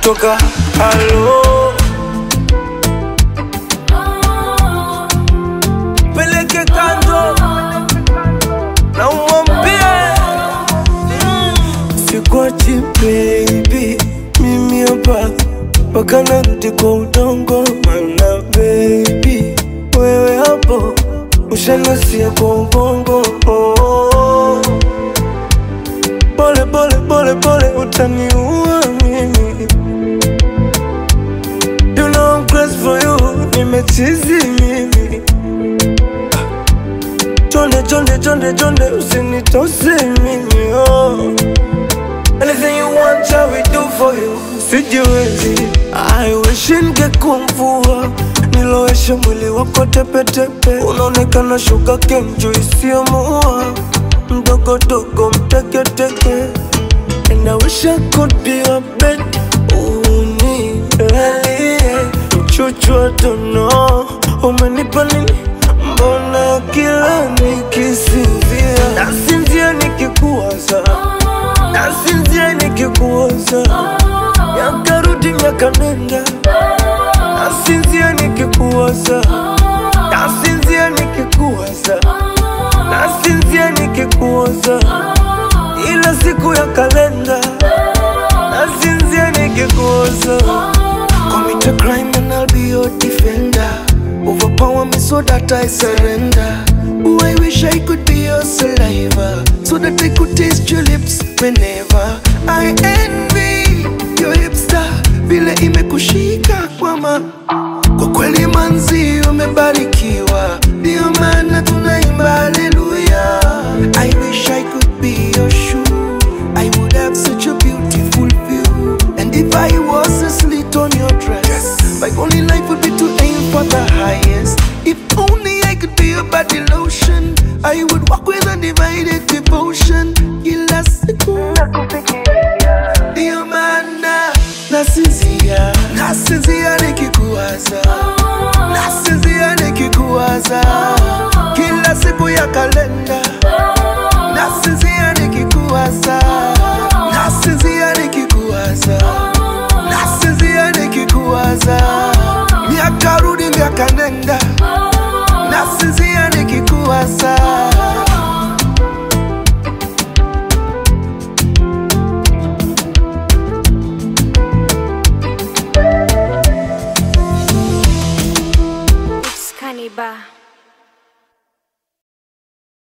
kutoka halo peleke kando na umwambie sikwachi baby, mimi hapa mpaka narudi kwa udongo, mana baby wewe hapo ushanasia kwa ubongo oh. Pole pole pole pole utaniua mimi You know I'm crazy for you, nimechizi mimi Chonde chonde chonde chonde usinitose mimi oh. Anything you want I will do for you Sijiwezi I wish ningekuwa Nilowesha mwili wako tepetepe Unaonekana shuga kenju isiyomuua Mdogo dogo mteketeke And I wish I could be your bed Unilalie Mchuchu I don't know Umenipa nini Mbona kila nikisinzia Nasinzia nikikuwaza Nasinzia nikikuwaza Miaka rudi miaka nenda Nasinzia nikikuwaza Nasinzia nikikuwaza Nasinzia nikikuwaza Ila siku ya kalenda Nasinzia nikikuwaza Commit a crime and I'll be your defender. Overpower me so that I surrender. Oh, I wish I could be your saliva so that I could taste your lips whenever I envy your hipster vile imekushika kwa ma kwa kweli manzi umebarikiwa, ndio maana tunaimba haleluya. I wish I could be your shoe, I would have such a beautiful view. And if I was a slit on your dress, my only life would be to aim for the highest. If only I could be your body lotion, I would walk with undivided devotion. Kila siku ndio maana nasinzia, nasinzia nikikuwaza, nasinzia nikikuwaza, kila siku ya kalenda